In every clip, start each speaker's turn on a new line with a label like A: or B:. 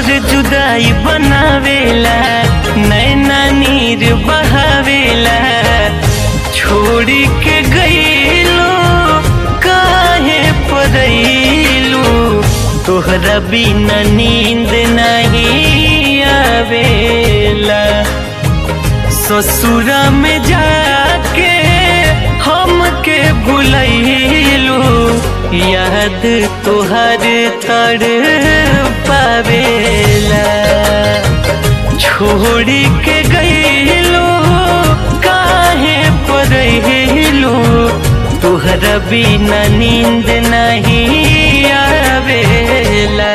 A: तोर जुदाई बनावेला नैना नीर बहावेला छोड़ी के गईलो काहे पड़ैलू तोहरा बिना नींद नहीं आवेला ससुरा में जाके हमके भुलैलू याद तोहर तड़ पावेला छोड़ी के गईलू काहे पड़ैलू तोहरा बिना नींद नहीं आवेला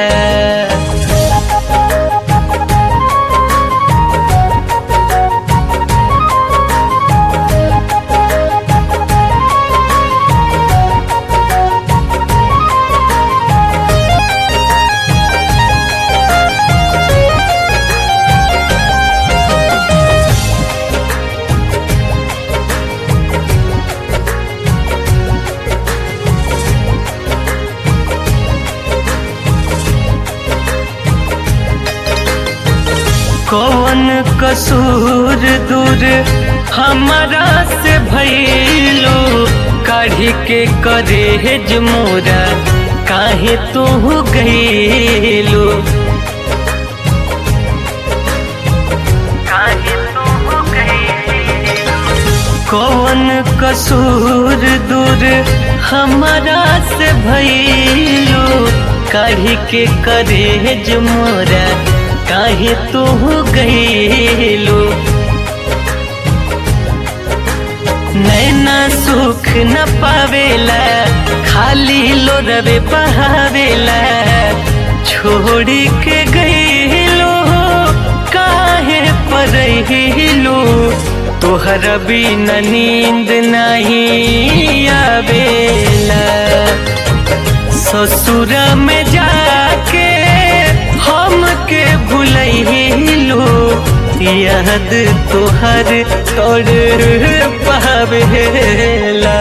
A: कौन कसूर दूर हमारा से भैलो काढ़ी के करे मोरा काहे तू गईलो काहे तू गईलो कौन कसूर दूर हमारा से भैलो काढ़ी के करे मोरा काहे तू गईलो नैना सुख न पावेला खाली लोरवे बहावेला छोड़ी के गईलो काहे पड़ैलो तोहरा बिना नींद नहीं आवेला ससुरा में जाके हमके भुलैलो याद तोहर तोड़ पावेला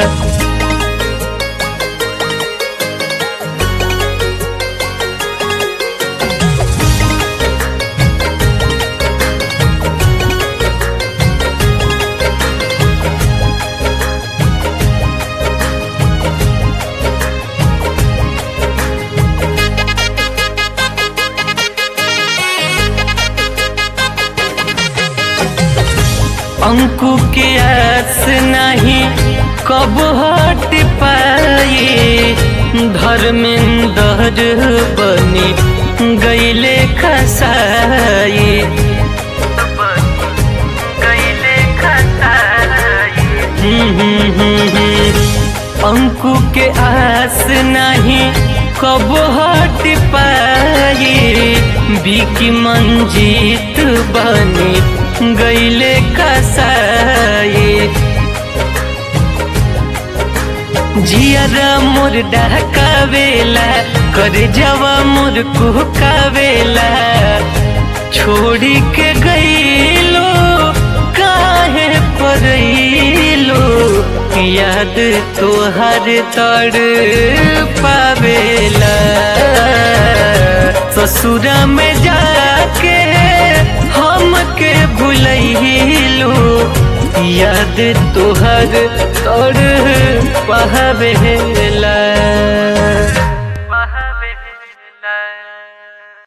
A: अंकु के आस नहीं कब हट पाए धर्मेंद्र बनी गईले खसाए गईले अंकु के आस नहीं कब हट पाए बिकी मंजीत बनी गईले कसाए जियरा मोर डहकावेला कर जवा मोर कुहकावेला छोड़ी के गईलो काहे पड़ैलो याद तोहर तड़ पावेला ससुरा में जाके हमके भुलैलो याद तोहर तोड़ पहवेला